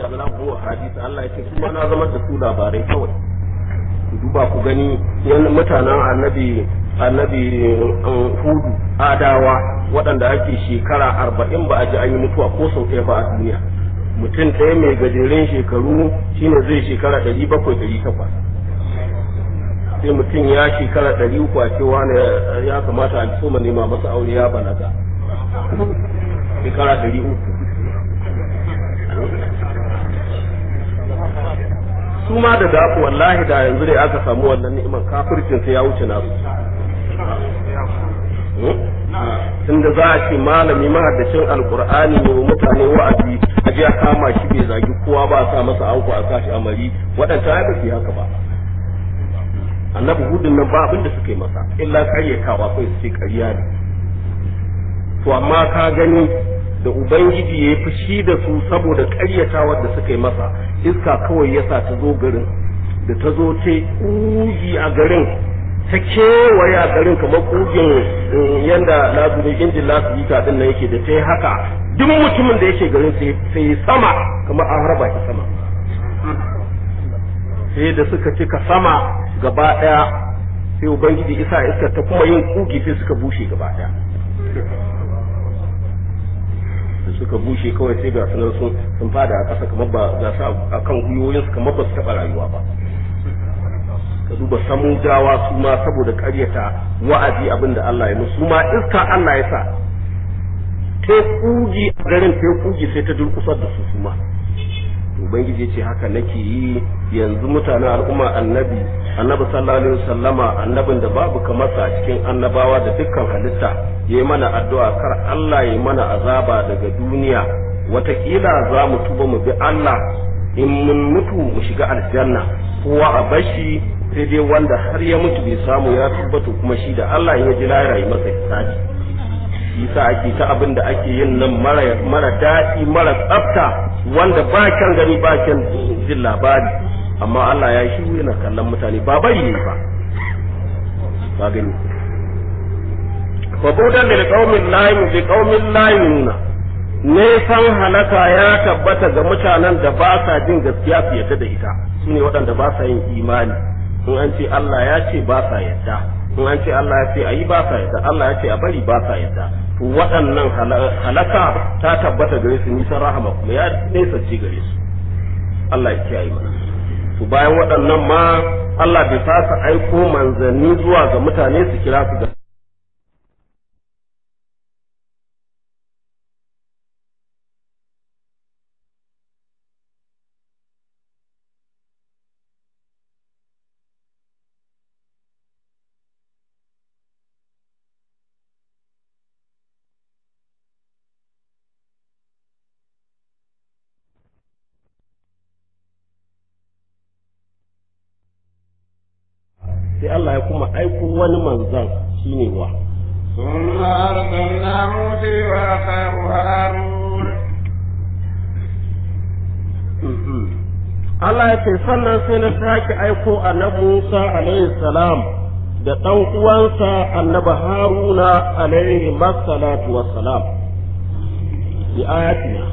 ja'alnahu huwa hadith Allah yake kuma na zama da su labarai kawai ku duba ku gani yan mutanen annabi annabi hudu adawa waɗanda ake shekara arba'in ba a ji an yi mutuwa ko sau ɗaya ba a duniya mutum ɗaya mai gajeren shekaru shine zai shekara ɗari bakwai ɗari takwas sai mutum ya shekara ɗari uku a cewa ne ya kamata a soma nema masa aure ya balaga shekara ɗari uku su ma da daku wallahi da yanzu da aka samu wannan ni'imar kafircin sai ya wuce nasu tunda za a ce malami mahaddacin alkur'ani ne wa mutane wa'azi a je a kama shi bai zagi kowa ba a sa masa anko a sa shi amari waɗanda ya ba su haka ba annabi hudun nan ba abin da suka yi masa illa karyatawa kai su ce ƙarya ne to amma ka gani da ubangiji ya yi fushi da su saboda ƙaryatawar da suka yi masa iska kawai ya sa ta zo garin da ta zo ta ƙugi a garin ta kewaye a garin kamar ƙugin yanda lazuri injin lasu din nan yake da ta yi haka duk mutumin da yake garin sai sama kamar an harba shi sama sai da suka cika sama gaba ɗaya sai ubangiji isa iska ta kuma yin ƙugi sai suka bushe gaba ɗaya da suka bushe kawai sai ga sunan sun sun fada a ƙasa kamar ba ga su a kan gwiwoyinsu kamar ba su taɓa rayuwa ba ka duba samudawa su ma saboda ƙaryata wa'azi abin da Allah ya musu su ma iska Allah ya sa ta kugi a garin ta kugi sai ta durkusar da su su ma ubangiji ce haka nake yi yanzu mutanen al'umma annabi annabi sallallahu alaihi wasallama annabin da babu kamar sa cikin annabawa da dukkan halitta yayi mana addu'a kar Allah yayi mana azaba daga duniya watakila za mu tuba mu bi Allah in mun mutu mu shiga aljanna kowa a bashi sai dai wanda har ya mutu bai samu ya tabbata kuma shi da Allah ya ji lahira yi masa hisabi yasa ake ta abin da ake yin nan mara mara daɗi mara tsafta wanda ba kyan gani ba kyan jin labari amma Allah ya shi yana kallon mutane ba bari ne ba ba gani fa budan lil qaumin la bi qaumin la yununa nesan halaka ya tabbata ga mutanen da ba sa jin gaskiya su yadda da ita sune waɗanda ba sa yin imani in an ce Allah ya ce ba sa yadda in an ce Allah ya ce a yi ba sa yadda Allah ya ce a bari ba sa yadda to waɗannan halaka ta tabbata gare su nisan rahama kuma ya nesa ce gare su Allah ya kiyaye mana to bayan waɗannan ma Allah bai fasa aiko manzanni zuwa ga mutane su kira su ga sai Allah ya kuma aiko wani manzan shine wa ثم أرسلنا موسى وأخاه هارون Allah ya ce sannan sai na sake aiko annabi Musa alaihi salam da ɗan uwansa annabi Haruna alaihi masallatu wassalam bi ayatina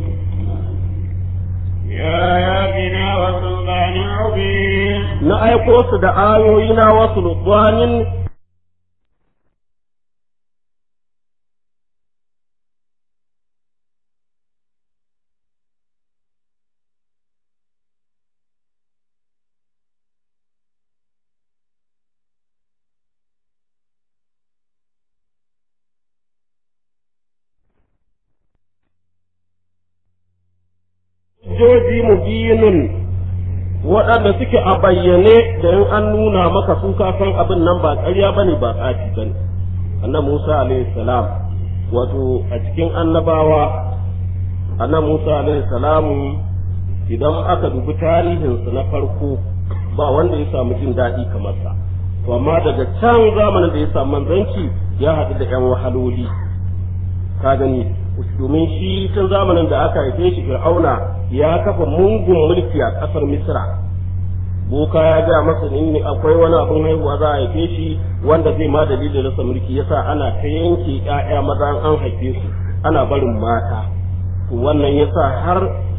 بآياتنا وسلطان مبين na aiko su da ayoyina wasu lutwanin joji mubinun waɗanda suke a bayyane da in an nuna maka su ka san abin nan ba ƙarya bane ba tsafi bane annabi Musa alaihi salam wato a cikin annabawa annabi Musa alaihi salam idan aka dubi tarihinsa na farko ba wanda ya samu jin daɗi kamar sa to amma daga can zamanin da ya samu manzanci ya haɗu da 'yan wahaloli ka gani domin shi tun zamanin da aka haife shi fir'auna ya kafa mungun mulki a ƙasar misra boka ya ga masa ne akwai wani abin haihuwa za a haife shi wanda zai ma dalilin rasa mulki yasa ana ta yanke ƴaƴa maza an haife su ana barin mata to wannan yasa har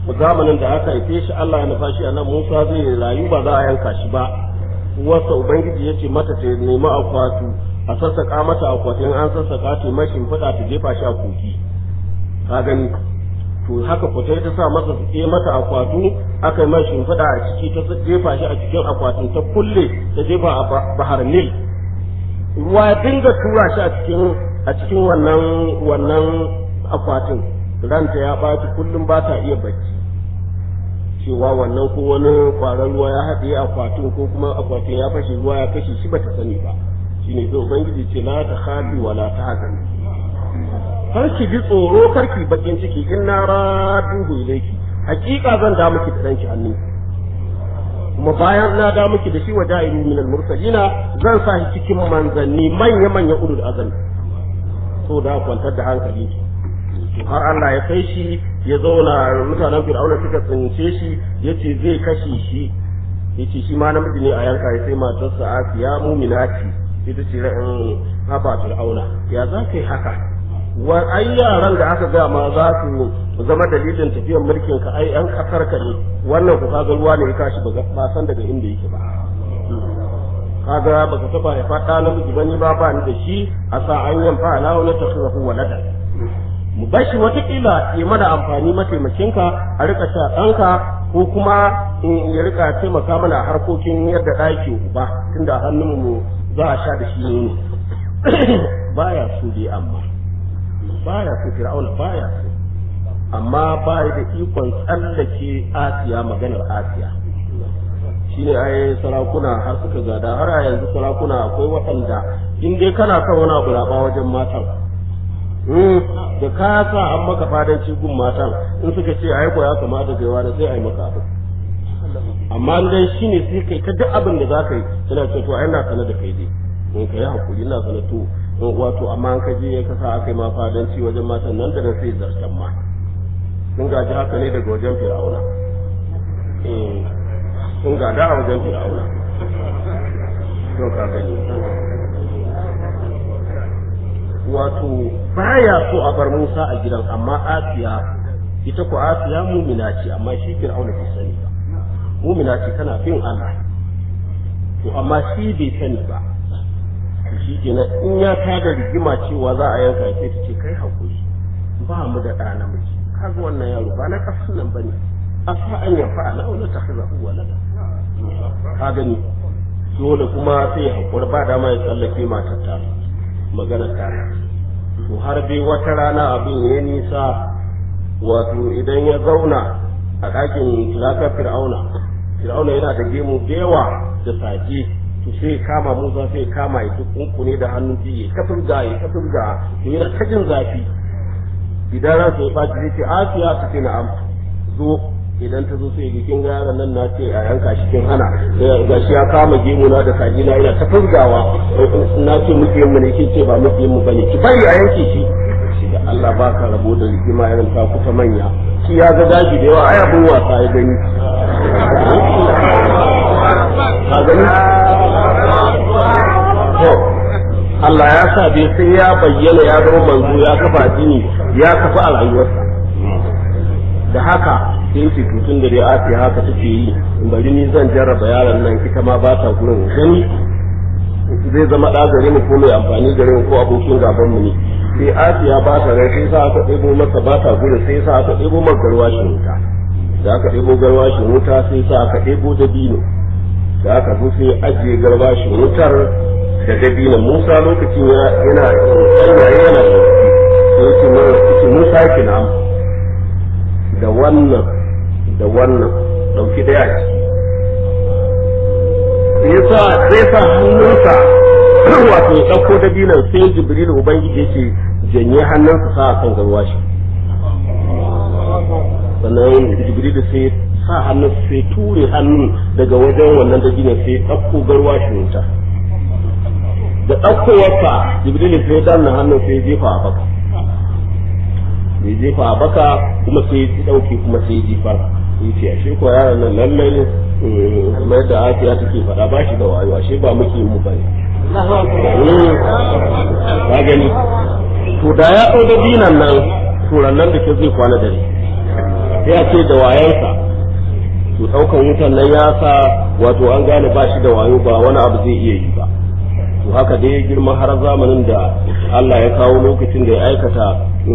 zamanin da aka haife shi Allah ya nufa shi a nan Musa zai rayu ba za a yanka shi ba wasa ubangiji ya ce mata ta nemi akwatu a sassaka mata akwatin an sassaka ta mai shimfiɗa ta jefa shi a koki ka gani to haka ku ta sa masa su mata akwatu aka yi mai shimfiɗa a ciki ta jefa shi a cikin akwatin ta kulle ta jefa a bahar nil ruwa ya dinga tura shi a cikin a cikin wannan wannan akwatin ranta ya ɓaci kullum ba ta iya bacci cewa wannan ko wani kwaron ruwa ya haɗe akwatin ko kuma akwatin ya fashe ruwa ya kashe shi bata sani ba shine sai ubangiji ce la ta khafi wa la tahzan kar ki ji tsoro kar ki bakin ciki in na raduhu ilayki hakika zan da miki da danki hannu kuma bayan na da miki da shi wa ja'iru min al-mursalina zan sa shi cikin manzanni manya manya ulul azmi so da kwantar da hankali har Allah ya kai shi ya zauna mutanen Fir'auna suka tsince shi yace zai kashe shi yace shi ma namiji ne a yanka ya sai matarsa Asiya mu'minati ita ce ra'in haba Fir'auna ya za ka yi haka wa ai yaran da aka ga ma za su zama dalilin tafiyar mulkin ka ai an kasar ka ne wannan ku kaga ruwa ne ya kashi ba san daga inda yake ba kaga baka taba ya fada namiji bane ba ba ni da shi a sa an yanfa ala wala tasrafu walada mu bashi watakila ya mana amfani mataimakinka a rika sha ɗanka ko kuma ya rika taimaka mana a harkokin yadda ɗaki uba tunda hannun mu za a sha da shi ne baya so dai amma baya so fir'auna baya so amma baya da ikon tsallake asiya maganar asiya shine ai sarakuna har suka gada har a yanzu sarakuna akwai waɗanda in dai kana son wani abu raba wajen matan da ka sa an maka fadanci gun matan in suka ce ai ko ya kamata kai wani sai ai maka abu amma dai shine sai kai ta duk abin da zaka yi tana ce to ai na sana da kai dai in ka yi hakuri ina sana to wato amma an ka je ka sa aka yi ma fadanci wajen matan nan da nan sai zartan ma sun gaji haka ne daga wajen fir'auna eh sun gada a wajen fir'auna to ka gani wato baya so a bar Musa a gidan amma Asiya ita ko Asiya mumina ce amma shi Fir'auna bai sani ba mumina ce tana bin Allah to amma shi bai sani ba shi kenan in ya tada rigima cewa za a yanka sai ta ce kai hakuri ba mu da ɗa namiji kaga wannan yaro ba na kasan nan bane asa an yafa ala wala takhazahu walada ka gani dole kuma sai hakuri ba dama ya tsallake matar ta magana ta to har dai wata rana abin ya nisa wato idan ya zauna a ɗakin tilakar fir'auna fir'auna yana da gemu da yawa da saje to sai kama musa sai kama ya kunkune da hannun biye ka furga ya ka furga to yana ta jin zafi idan ran sai faci zai ce asiya ta ce na'am zo idan ta zo sai kin ga yaron nan na ce a yanka shi kin hana ga shi ya kama gemu na da kaji na ina ta furgawa na ce muke mu ne kin ce ba muke mu bane ki bari a yanke shi shi da Allah ba ka rabo da rigima irin ta kuta manya shi ya ga daji da yawa ai abun wasa ya gani ka gani to Allah ya sa bai sai ya bayyana ya zama manzo ya kafa addini ya kafa a rayuwarsa da haka sai ce tutun da dai ake haka take yi bari ni zan jarraba yaron nan ita ma ba ta gurin gani zai zama ɗa gare mu ko mai amfani gare mu ko abokin gaban mu ne sai asiya ba ta rai sai sa aka ɗebo masa ba ta gurin sai sa aka ɗebo masa garwashin wuta da aka ɗebo garwashin wuta sai sa aka ɗebo dabino da aka zo sai ajiye garwashin wutar da dabino musa lokacin yana tsanyaye yana da sai ce musa kina da wannan da wannan ɗauki daya ciki sai zai sa hannunsa wato ya ɗauko dabinan sai jibril ubangiji yake janye hannunsa sa a kan garwashi sannan jibril sai sa hannun sai ture hannun daga wajen wannan dabinan sai ɗauko garwashi wuta da ɗaukowarsa jibril sai danna hannun sai jefa a baka ya jefa a baka kuma sai ya ɗauke kuma sai ya jefar ya ce ashe ko yaron nan lallai kamar yadda Asiya take faɗa ba shi da wayo ashe ba muke mu bane ka gani to da ya ɗau da dinan nan turan nan da ke zai kwana dare ya ce da wayansa to ɗaukan wutan nan ya sa wato an gane ba shi da wayo ba wani abu zai iya yi ba to haka dai girma har zamanin da Allah ya kawo lokacin da ya aikata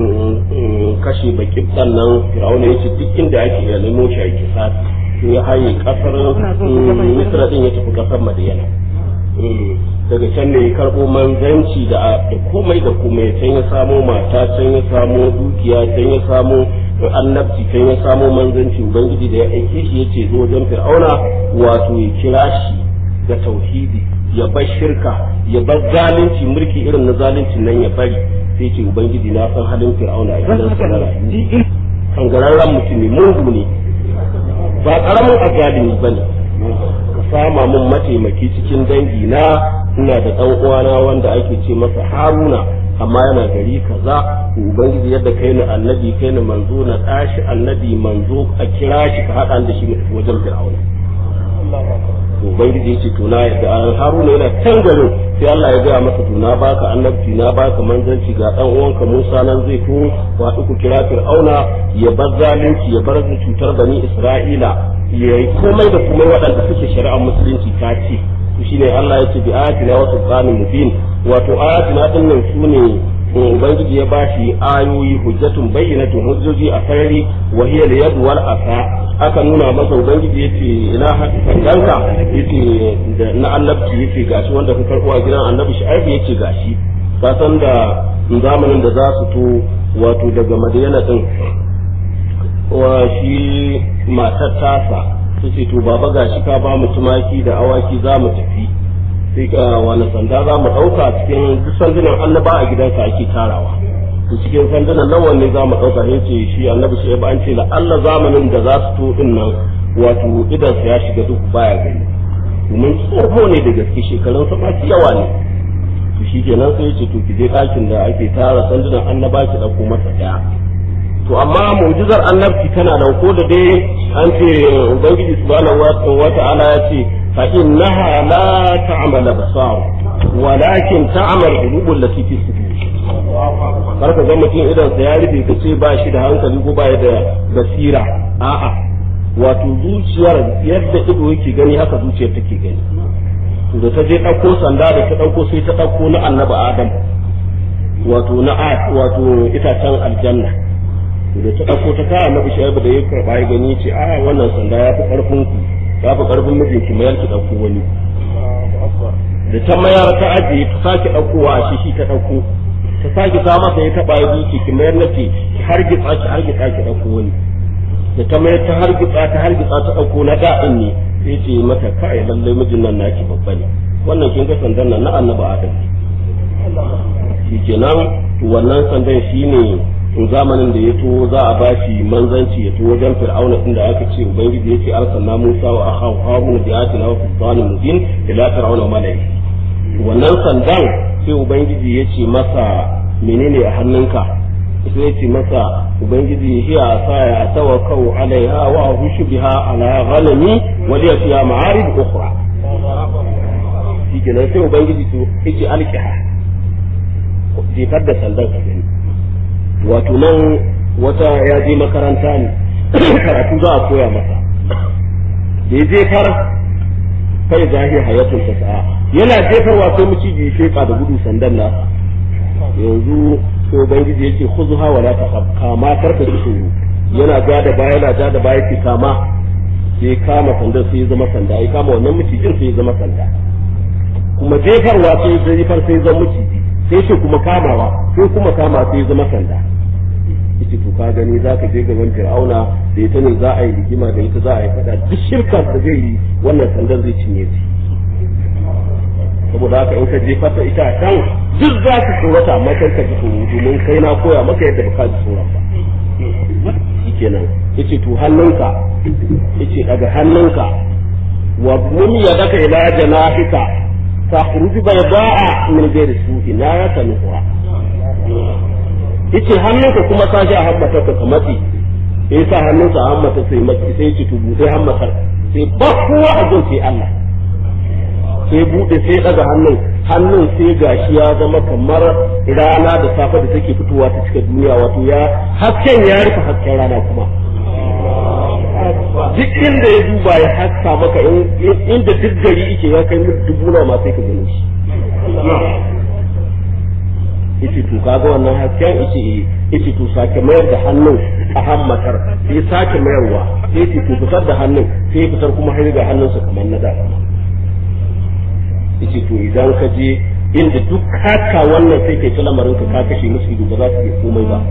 kashe bakin nan Fir'auna ya ce duk inda ake ya nemo shi a kisa ya haye kasar Misra din ya tafi kasar Madiyana daga can ne ya karɓo manzanci da komai da komai can ya samo mata can ya samo dukiya can ya samo annabci can ya samo manzanci ubangiji da ya aike shi ya ce zo wajen fir'auna wato ya kira shi ga tauhidi ya bar shirka ya bar zalunci mulki irin na zalunci nan ya bari sai ce ubangiji na san halin fir'auna a gidan sa kangararren mutum ne mungu ne ba karamin azalimi bane ka sama mun mataimaki cikin dangi na ina da dan uwana wanda ake ce masa haruna amma yana gari kaza ubangiji yadda kai ni annabi kai ni manzo na tashi annabi manzo a kira shi ka haɗa da shi wajen fir'auna ubangiji yace to na yadda haruna yana can garin sai Allah ya gaya masa to na baka annabci na baka manzanci ga dan uwanka Musa nan zai to wato ku kira fir'auna ya bar zalunci ya bar cutar bani Isra'ila ya yi komai da komai waɗanda suke shari'ar musulunci ta ce to shine Allah ya ce bi ayatina wa sultanin mubin wato ayatina din nan sune ubangiji ya bashi ayoyi hujjatun bayyinatun hujjoji a sarari wa hiya al wal asa aka nuna masa ubangiji yace ina sandanka yace da na annabci yace gashi wanda ka karbo a gidan annabi shu'aib yace gashi ka san da zamanin da za su to wato daga madina din wa shi matar tasa tace to baba gashi ka ba mu tumaki da awaki za mu tafi sai ka wani sanda za mu ɗauka cikin duk sandunan annaba a gidansa ake tarawa to cikin sandunan nan wanne za mu ɗauka ya ce shi annabi shi ba an ce la Allah zamanin da za su to din nan wato idansa ya shiga duk baya gani domin tsoho ne da gaske shekarun sa masu yawa ne to shi kenan sai ya ce to ki je ɗakin da ake tara sandunan annaba ki ɗauko masa ɗaya to amma mu'jizar annabci tana nan ko da dai an ce ubangiji subhanahu wa ta'ala ya ce fa innaha la ta'mal absar walakin ta'mal qulubul lati fi sudur kar ka ga mutum idan sa ya rufe ka ce ba shi da hankali ko ba da basira a'a wato zuciyar yadda ido yake gani haka zuciyar take gani da ta je ɗauko sanda da ta ɗauko sai ta ɗauko na annabi adam wato na wato itacen aljanna da ta ɗauko ta kawo annabi shaibu da ya karɓa ya gani ce a wannan sanda ya fi ƙarfin ku ya fi ƙarfin mijinki mayar ki ɗauko wani da ta mayar ta ajiye ta sake ɗaukowa a shi ta ɗauko ta sake ta masa ya taɓa ya zuci ki mayar na ce ki hargitsa ki hargitsa ki ɗauko wani da ta mayar ta hargitsa ta hargitsa ta ɗauko na da'in ne sai ce mata kai lallai mijin nan naki babba ne wannan kin ga sandan nan na annabi adam shi kenan wannan sandan shine to zamanin da ya to za a bashi manzanci ya to wajen fir'auna din da aka ce ubangiji ya ce arsalna musa wa akhahu harun bi ayatina wa sultanin mubin ila fir'auna malai wannan sandan sai ubangiji ya ce masa menene a hannunka sai ya ce masa ubangiji hiya asaya tawakkau alaiha wa hushu biha ala ghanami wa liya fiha ma'arib ukhra shikenan sai ubangiji to yake alqiha jefar da sandan ka gani wato nan wata ya je makaranta ne karatu za a koya masa da ya jefar kai zahi hayatun ta sa'a yana jefarwa sai maciji ya sheka da gudu sandan nasa yanzu sai ubangiji yake khuzuha wa la takhaf kama karka ji tsoro yana ga da baya yana ga da baya ki kama sai kama sandan sai ya zama sanda ya kama wannan macijin sai ya zama sanda kuma jefarwa sai ya jefar sai ya zama maciji sai shi kuma kamawa sai kuma kama sai ya zama sanda ita to ka gani za ka je gaban fir'auna da ita ne za a yi rigima da ita za a yi fada duk shirkar da zai yi wannan sandan zai cinye shi saboda haka in ka je fata ita a kan duk za ka tsorata amma kar ka ji tsoro domin kai na koya maka yadda ba ka ji tsoron ba shikenan yace to hannunka yace daga hannunka wa mun yadaka ila janahika takhruj bayda'a min ghairi su'in la yatanuha yace hannunka kuma sashi a hammata ka matsi sai sa hannunsa a hammata sai matsi sai ci tubu sai hammatar sai ba kowa a gun sai Allah sai bude sai daga hannun hannun sai gashi ya zama kamar rana da safe da take fitowa ta cika duniya wato ya hasken ya rufe hasken rana kuma duk inda ya duba ya haska maka inda duk gari yake ya kai mutu dubu nawa ma sai ka gano shi yace to kaga wannan hasken yace yace to sake mayar da hannun a hammatar sai sake mayarwa sai yace to fitar da hannun sai fitar kuma har ga hannunsa kamar na da yace to idan ka je inda duk haka wannan sai kai ta lamarin ka ka kashe musu ido ba za su iya komai ba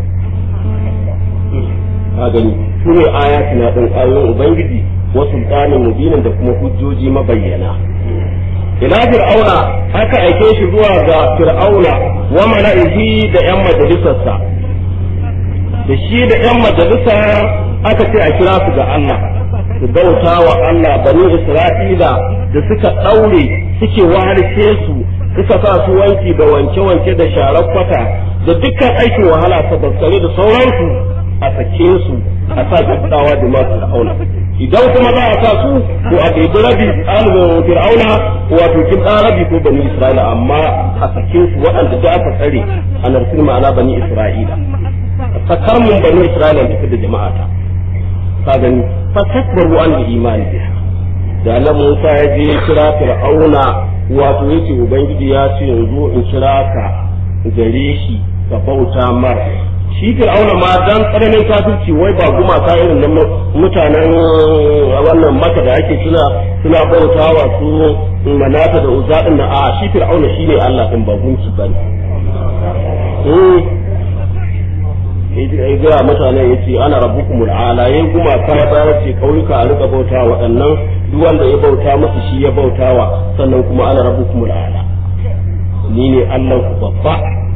ka gani su ne ayatina din ayoyin ubangiji wa sultanin mubinin da kuma hujjoji mabayyana ila fir'auna aka aike shi zuwa ga fir'auna wa mala'ihi da yan majalisarsa da shi da yan majalisa aka ce a kira su ga Allah su bauta wa Allah bani Isra'ila da suka daure suke wahalce su suka sa su wanki da wanke-wanke da sharar kwata da dukkan aikin wahala sabaskare da sauransu a sake su a sa gaddawa da masu fir'auna idan kuma za a sa su ko a ɗebi rabi ɗalibin fir'auna wato kin ɗan rabi ko bani isra'ila amma a sake su waɗanda da aka tsare a narsin ma'ana bani isra'ila sakar mun bani isra'ila tafi da jama'ata ka gani fa takbaru an da imani da Allah Musa ya je kira fir'auna wato yace ubangiji ya ce yanzu in kira ka gare shi ka bauta mar shi fir'auna ma dan tsananin kafirci wai ba gumaka irin nan mutanen wannan maka da ake suna suna bautawa su manata da uzza din a shi fir'auna shine Allah din ba gunki bane eh ga mutanen yace ana rabbukumul ala yayin gumaka ya bayar ce kauyuka a rika bauta waɗannan duk wanda ya bauta masa shi ya bautawa sannan kuma ana rabbukumul ala ni ne Allah ku babba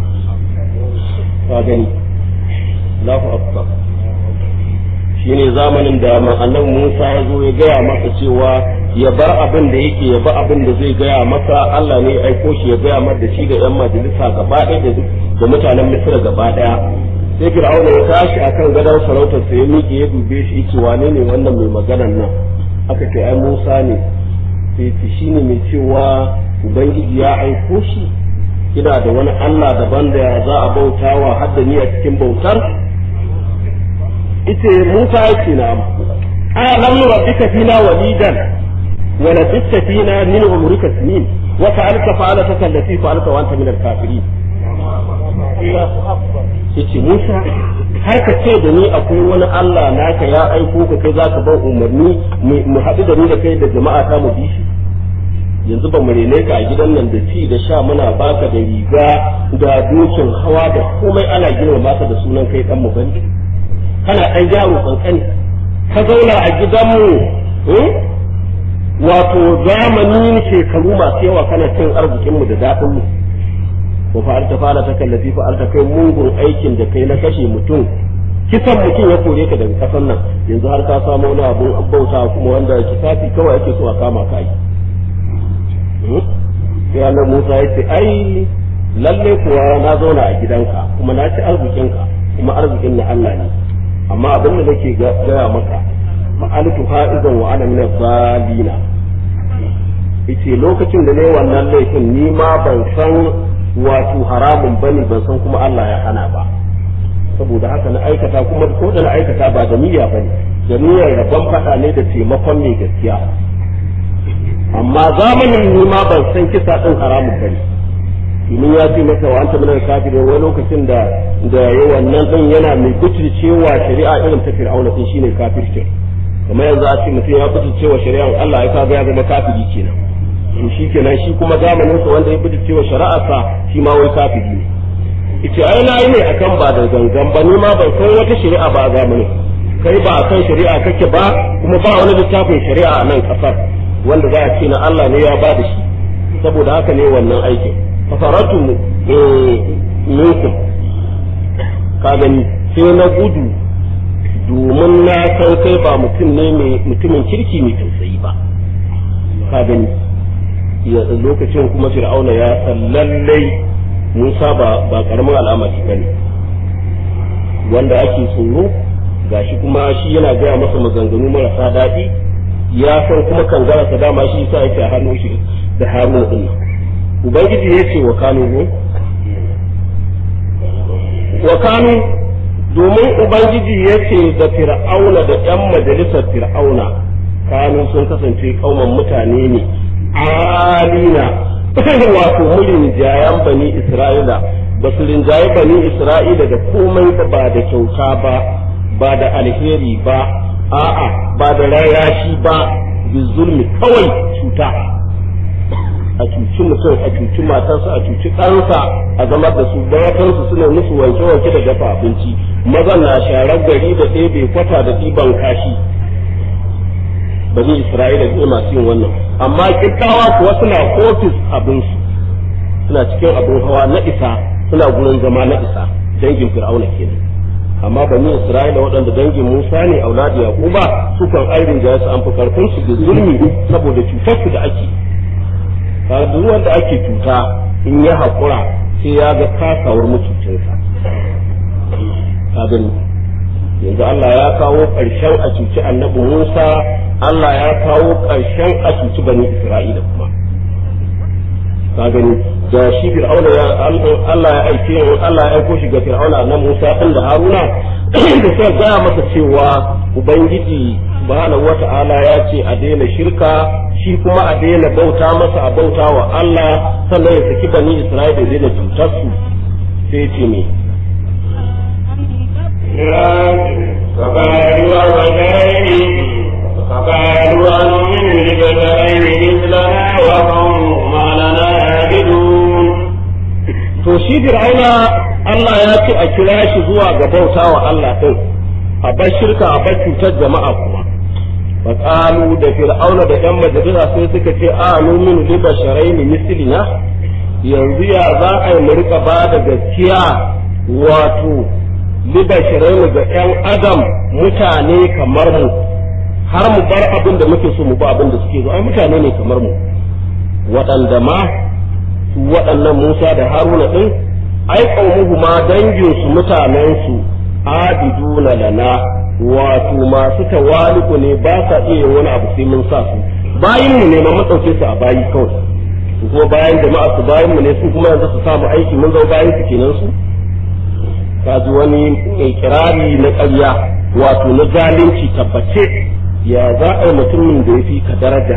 ka gani Allahu akbar shine zamanin da annabi Musa ya zo ya gaya masa cewa ya bar abin da yake ya bar abin da zai gaya masa Allah ne ya aiko shi ya gaya masa da shi da yan majalisa gaba ɗaya da mutanen Misra gaba ɗaya sai Fir'auna ya tashi akan gadon sarautar sa ya miƙe ya dube shi yace wane ne wannan mai maganar nan aka ce ai Musa ne sai ce shine mai cewa ubangiji ya aiko shi ina da wani Allah daban da za a bautawa har da ni a cikin bautar ita Musa yake na a lam rabbika fina walidan wa labitta fina min umrika sinin wa fa'alta fa'alataka allati fa'alta wa anta min al-kafirin yace Musa har ka ce da ni akwai wani Allah naka ya aiko ka kai zaka bar umarni mu haɗu da ni da kai da jama'a ta mu bi shi yanzu ba mu rene ka a gidan nan da ci da sha muna baka da riga da dokin hawa da komai ana girma maka da sunan kai dan mu bane kana dan yaro kankani ka zauna a gidanmu wato zamani shekaru masu yawa kana cin arzikin mu da daɗin mu ko fa'alta fa'ala ta kallafi fa'alta kai mugun aikin da kai na kashe mutum kisan mutum ya kore ka daga kasan nan yanzu har ka samu wani abun bauta kuma wanda kisafi kawai ake so a kama ka yi sai Allah Musa ya ce ai lalle kuwa na zauna a gidanka kuma na ci arzikinka kuma arzikin na Allah ne amma abin da nake gaya maka fa'altu ha'izan wa ana min zalina yace lokacin da ne wannan laifin ni ma ban san wato haramun bane ban san kuma Allah ya hana ba saboda haka na aikata kuma ko da na aikata ba da niyya bane da niyyar rabon fada ne da taimakon mai gaskiya amma zamanin ni ma ban san kisa din haramun bane domin ya ce masa wa anta minal kafirin wani lokacin da da ya wannan din yana mai cewa shari'a irin ta fir'auna din shine kafircin kamar yanzu a ce mutum ya cewa shari'ar Allah ya kaga ya zama kafiri kenan to shi kenan shi kuma zamanin sa wanda ya cewa shari'arsa shi ma wai kafiri ne ita ai na yi ne akan ba da gangan ba ni ma ban san wata shari'a ba a zamanin kai ba akan shari'a kake ba kuma ba wani littafin shari'a a nan kasar wanda za a ce na Allah ne ya ba da shi saboda haka ne wannan aikin fafaratu minkum ka gani sai na gudu domin na san kai ba mutum ne mai mutumin kirki mai tausayi ba ka gani ya lokacin kuma fir'auna ya san lallai musa ba ba karamin al'amari ba ne wanda ake tsoro gashi kuma shi yana gaya masa maganganu marasa daɗi ya san kuma kangara sa dama shi yasa yake a hannun shi da haruna din ubangiji ya ce wa kanu wa kanu domin ubangiji ya ce da fir'auna da 'yan majalisar fir'auna kanu sun kasance kauman mutane ne alina wato mulin jayan bani isra'ila ba su rinjaye bani isra'ila da komai da ba da kyauta ba ba da alheri ba a'a ba da rayashi ba bizulmi kawai cuta a cuci mutum a cuci matarsa a cuci ɗansa a zama da su matansu suna musu wanke-wanke da dafa abinci mazan na sharar gari da ɗebe kwata da ɗiban kashi bani isra'ila ne masu yin wannan amma kirkawa kuwa suna ofis abinsu suna cikin abin hawa na isa suna gurin zama na isa dangin fir'auna kenan amma bani isra'ila waɗanda dangin musa ne auladi yaquba su kan airin da su an fi karfin su da zulmi saboda cutar su da ake kaga duk wanda ake cuta in ya haƙura sai ya ga kasawar mutuncinsa ka gani yanzu Allah ya kawo ƙarshen a cuci annabi Musa Allah ya kawo ƙarshen a cuci bani Isra'ila kuma ka gani da shi Fir'auna ya Allah ya aike Allah ya aiko shi ga Fir'auna na Musa din da Haruna da sai gaya masa cewa Ubangiji subhanahu wata'ala ya ce a daina shirka shi kuma a daina bauta masa a bauta wa Allah sannan ya saki bani Isra'ila da daina cutar su sai ce me فقالوا وبشرين فقالوا أنؤمن لبشرين مثلنا وقومهما لنا عابدون to shi fir'auna Allah ya ce a kira shi zuwa ga bauta wa Allah din a bar shirka a bar cutar jama'a kuma faƙalu da fir'auna da yan majalisa sai suka ce a numin li basharain mislina yanzu ya za a yi mu rika ba da gaskiya wato li basharain ga yan adam mutane kamar mu har mu bar abin da muke so mu ba abin da suke so ai mutane ne kamar mu waɗanda ma su waɗannan Musa da Haruna ɗin ai qaumuhu ma dangin su mutanen su abiduna lana wato masu tawali'u ne ba sa iya wani abu sai mun sa su bayin mu ne ma mun dauke su a bayi kawai su kuma bayan jama'a su bayin mu ne su kuma yanzu su samu aiki mun zama bayan su kenan su ka ji wani kirari na ƙarya wato na zalunci tabbace ya za a yi mutumin da ya fi ka daraja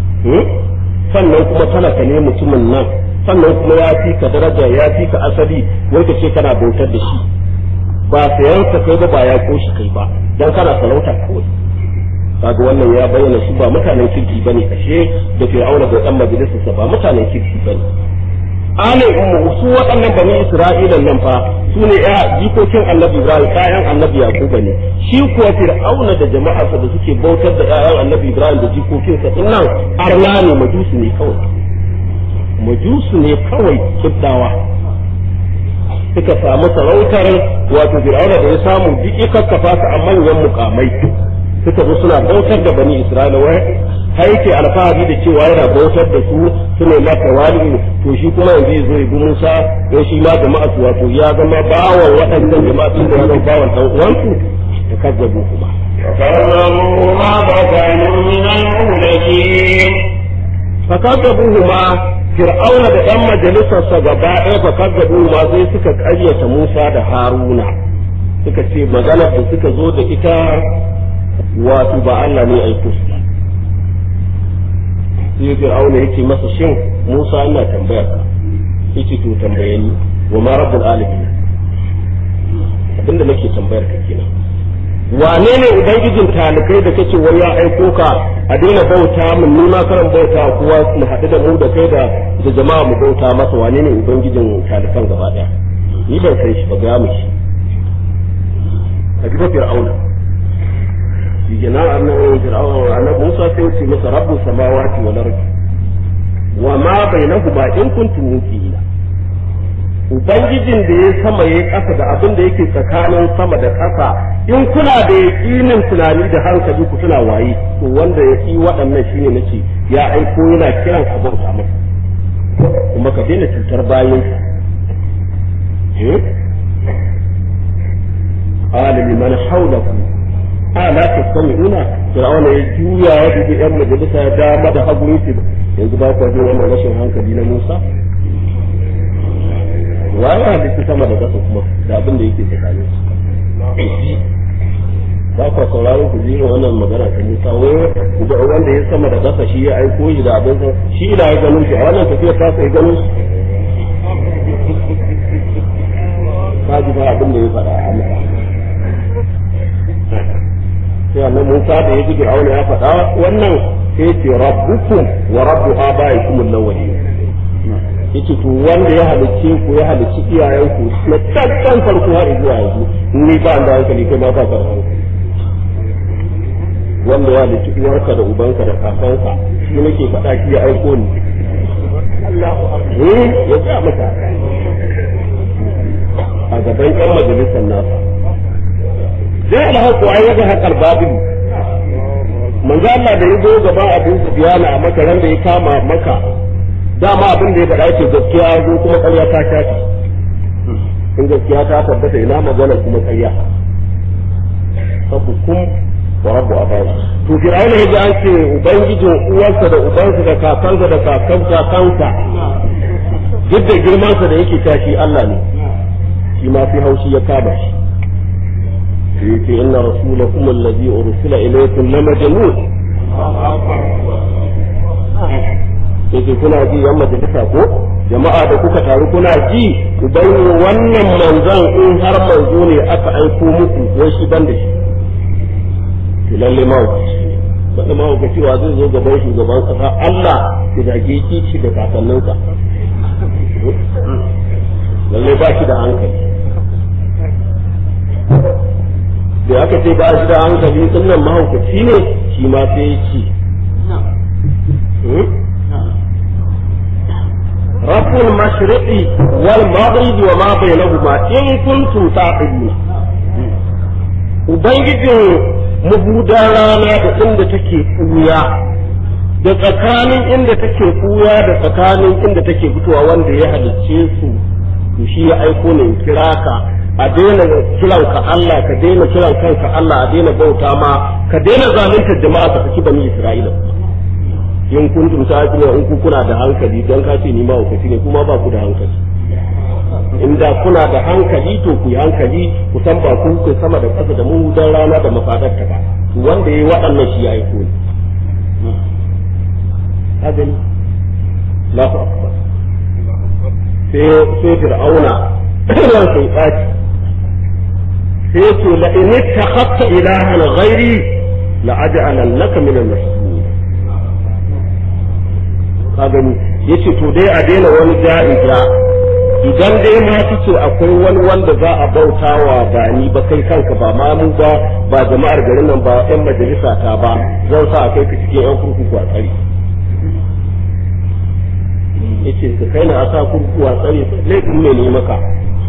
sannan kuma talaka ne mutumin nan sannan kuma ya fi ka daraja ya fi ka asali wai ka ce kana bautar da shi ba sayan ka kai ba ba ya koshi kai ba dan kana sarauta kawai kaga wannan ya bayyana su ba mutanen kirki bane kashe da fir'auna da dan majalisarsa ba mutanen kirki bane alin ummu su waɗannan bani isra'ilan nan fa su ne ya jikokin annabi ibrahim kayan annabi yaquba ne shi kuwa fir'auna da jama'arsa da suke bautar da ƴaƴan annabi ibrahim da jikokinsa din nan arna ne majusu ne kawai majusu ne kawai kiddawa suka samu sarautar wato fir'auna da ya samu duk ya kakkafa su a manyan mukamai suka zo suna bautar da bani isra'ila wai haike alfahari da cewa yana bautar da su suna maka wali to shi kuma yanzu ya zo ya bi Musa don shi ma jama'a su wato ya zama bawan waɗannan jama'a sun da ya zama bawan ɗan uwansu da kazzabu kuma فكذبوهما فكانوا من المهلكين fakazzabuhuma fir'auna da yan majalisarsa gaba ɗaya fakazzabuhuma sai suka ƙaryata Musa da Haruna suka ce maganar da suka zo da ita wato ba Allah ne aiko su ba sai fir'auna yake masa shin Musa ina tambayar ka yake to tambaye ni wa ma rabbul alamin abinda nake tambayar ka kenan wane ne ubangijin talikai da kace wai ya aiko ka a daina bauta mun nuna karan bauta kuwa mu haɗu da mu da kai da da jama'a mu bauta masa wane ne ubangijin talikan gaba daya ni ban san shi ba ga mu shi a gidan fir'auna shi gina annabi fir'auna annabi Musa sai ya ce masa rabbu samawati wal ardi wa ma bainahuma in kuntum muqina Ubangijin da ya sama ya ƙasa da abin da yake tsakanin sama da ƙasa in kuna da yaƙinin tunani da hankali ku tuna waye to wanda ya ƙi waɗannan shine nace ya aiko yana kiran ka bauta masa kuma ka daina cutar bayanka qala liman hawlakum ala tasma'una fir'auna ya juya ya dubi yan majalisa ya dama da hagu yace yanzu ba ku jin wannan rashin hankali na Musa wa ya halitta sama da ƙasa kuma da abin da yake tsakanin su ba kwa sauraro ku ji wannan magana ta Musa wai da wanda ya sama da ƙasa shi ya aiko shi da abin sa shi da ya gano shi a wannan tafiya ta sai gano shi ka ji ba abin da ya faɗa a Allah sai annabi Musa da ya ji Fir'auna ya faɗa wannan sai ce rabbukum wa rabbu abaikum al-awwalin yace to wanda ya halicce ku ya halicci iyayenku na tattan farko har zuwa yanzu ni ba da hankali kai ma ba ka da hankali wanda ya halicci uwarka da ubanka da kakanka shi nake faɗa ki ya aiko ni eh ya ga maka a gaban ƴan majalisar nasa zai alhaku ai yaga haƙar babu manzo Allah da ya zo gaban abin Sufyana a makaran da ya kama maka dama abin da ya faɗa yake gaskiya zo kuma ƙarya ta shafi in gaskiya ta tabbata ina magana kuma ƙarya sabbukum wa rabbu abai to fir'auna yaji an ce ubangijin uwarsa da ubansa da kakansa da kakan kakansa duk da girmansa da yake tashi Allah ne shi ma fi haushi ya kama shi sai yace inna rasulakum alladhi ursila ilaykum lamajnun yake kuna ji yan majalisa ko jama'a da kuka taru kuna ji uban wannan manzon in har manzo ne aka aiko muku wai shi ban da shi to lalle mahaukaci wanda mahaukaci wa zai zo gaban shugaban kasa Allah ya zage kici da kakanninsa lalle ba shi da hankali da aka ce ba shi da hankali sunan mahaukaci ne shi ma sai ya ci رب المشرق والمغرب وما بينهما إن كنتم تعقلون Ubangijin mabudan rana da inda take ɓuya, da tsakanin inda take ɓuya da tsakanin inda take fitowa wanda ya halicce su, to shi ya aiko ne kira ka a daina kiran ka Allah ka daina kiran kanka Allah a daina bauta ma ka daina zalunta jama'a ka saki bani Isra'ila in kuntum ta'qiluna in ku kuna da hankali dan ka ce ni ma hukaci ne kuma ba ku da hankali in da kuna da hankali to ku yi hankali ku san ba ku ku sama da ƙasa da mu dan rana da mafadar ta ba to wanda yayi waɗannan shi ya aiko ne ka gani Allahu akbar sai sai fir'auna ran sai tsaci sai ce la in ittakhadta ilahan ghairi la aj'alannaka min al-masjunin ka gani yace to dai a daina wani ja'ija idan dai ma ce akwai wani wanda za a bautawa ba ni ba kai kanka ba ma mu ba ba jama'ar garin nan ba yan majalisa ta ba zan sa a kai ka cikin yan kurkuku a tsari yace ka kai na a sa kurkuku a tsari laifin ne ne maka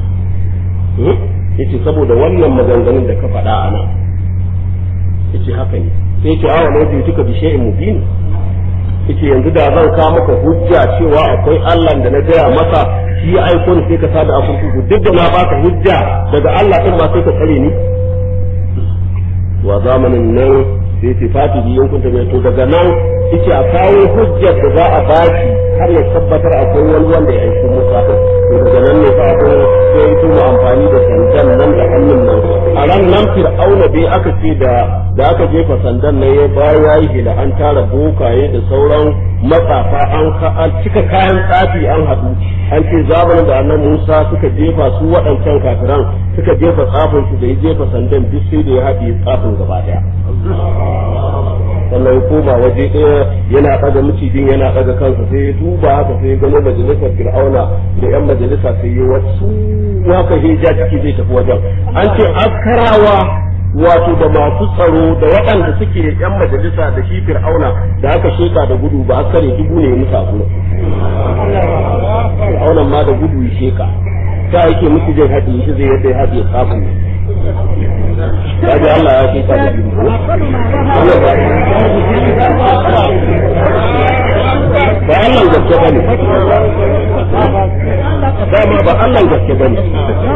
yace saboda wannan maganganun da ka faɗa a nan yace haka ne sai yace awa na wajen tuka bishe'in mubin yace yanzu da zan kawo maka hujja cewa akwai Allah da na gaya masa shi ya aiko ni sai ka sada a kurkuku duk da na baka hujja daga Allah din ma sai ka tsare ni wa zamanin nan sai ce fati biyan kun ta to daga nan yace a kawo hujjar da za a baki har ya tabbatar akwai wani wanda ya aiko Musa to daga nan ne fa akwai sai ya mu amfani da sandan nan da hannun nan a ran nan fir'auna bai aka ce da da aka jefa sandan nan ya bayan yayi hila an tara bokaye da sauran matsafa an an cika kayan tsafi an haɗu an ce zamanin da annan Musa suka jefa su waɗancan kafiran suka jefa tsafin su da ya jefa sandan duk sai da ya haɗe tsafin gaba ɗaya sannan ya koma waje ɗaya yana ɗaga macijin yana ɗaga kansa sai ya duba haka sai ya gano majalisar fir'auna da yan majalisa sai ya wasu haka hija ciki zai tafi wajen an ce askarawa wato da masu tsaro da waɗanda suke yan majalisa da shi fir'auna da aka sheka da gudu ba askare dubu ne musa gudu fir'aunan ma da gudu ya sheka ta yake musu zai haɗe shi zai yadda ya haɗe tsafin kaji Allah ya sheka da gudu ba Allah gaske ba ne dama ba Allah gaske ba ne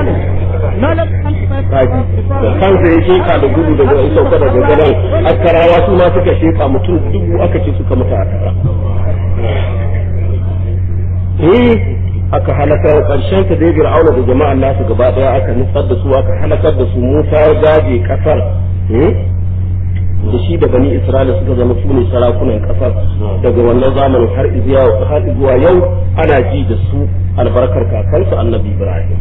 kaji da kansa ya sheka da gudu daga ya sauka daga gadon askarawa su ma suka sheka mutum dubu aka ce suka mutu a tara eh a aka halakar karshen ta dai fir'auna da jama'an nasu gaba daya aka nutsar da su aka halakar da su Musa ya gaje kasar da shi da bani Isra'ila suka zama su ne sarakunan kasar daga wannan zamanin har zuwa har zuwa yau ana ji da su albarkar kakansu annabi Ibrahim